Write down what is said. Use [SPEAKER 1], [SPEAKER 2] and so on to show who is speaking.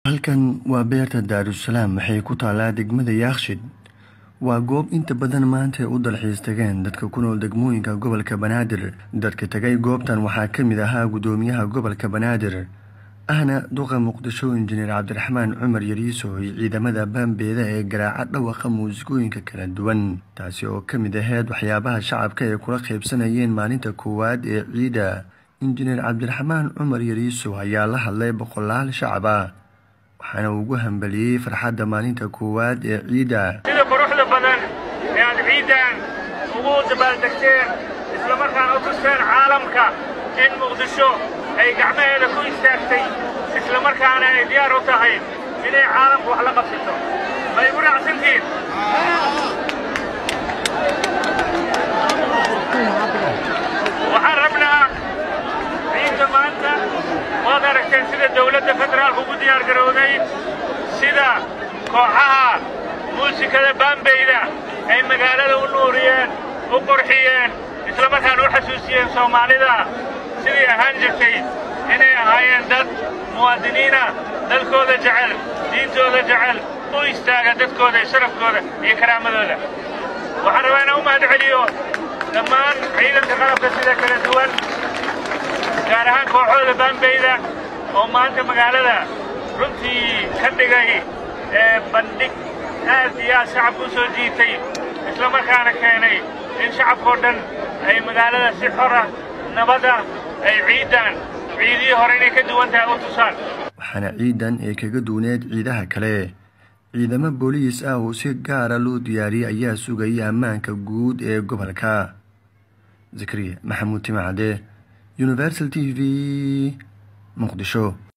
[SPEAKER 1] halkan waa beerta daarusalaam waxay ku taallaa degmada yaakshid waa goob inta badan maanta ay u dalxiis tageen dadka ku nool degmooyinka gobolka banaadir dadka tegay goobtan waxaa ka mid ahaa guddoomiyaha gobolka banaadir ahna duqa muqdisho injineer cabdiraxmaan cumar yariiso iyo ciidamada baambeeda ee garaaca dhawaqa muusikooyinka kala duwan taasi oo ka mid aheyd waxyaabaha shacabka ay kula qaybsanayeen maalinta koowaad ee ciida injineer cabdiraxmaan cumar yariiso ayaa la hadlay boqolaal shacab ah waxaana ugu hambaliyey farxadda maalinta koowaad ee ciidda
[SPEAKER 2] sida quruxda badan ee aad ciiddan ugu dabaaldegteen islamarkaana u tusteen caalamka in muqdisho ay gacmaheeda ku istaagtay islamarkaana ay diyaar u tahay inay caalamku wax la qabsato ma igu raacsantiin waxaan rabnaa ciidda maanta waad aragteen sida dawladda federaalku ugu diyaar garowday sida kooxaha muusikada baambeyda ay magaalada u nuuriyeen u qurxiyeen islamarkaana u xasuusiyeen soomaalida sidii ahaan jirtay inay ahaayeen dad muwaadiniina dalkooda jecel diintooda jecel u istaaga dadkooda iyo sharafkooda iyo karaamadooda waxaan rabaa inaan u mahad celiyo dhammaan ciidanka qalabka sida kala duwan gaar ahaan kooxooda baambeyda oo maanta magaalada runtii ka dhigay bandhig aad iyo aad shacabka u soo jiitay islamarkaana keenay in shacabkao dhan ay magaalada si xora nabada ay ciiddan ciidihii hore inay ka duwan tahay u tusaan
[SPEAKER 1] waxaana ciidan ay kaga duwaneed ciidaha kale ciidamo booliis ah oo si gaara loo diyaariyey ayaa sugayay ammaanka guud ee gobolka zakariya maxamuud timacade universal t v muqdisho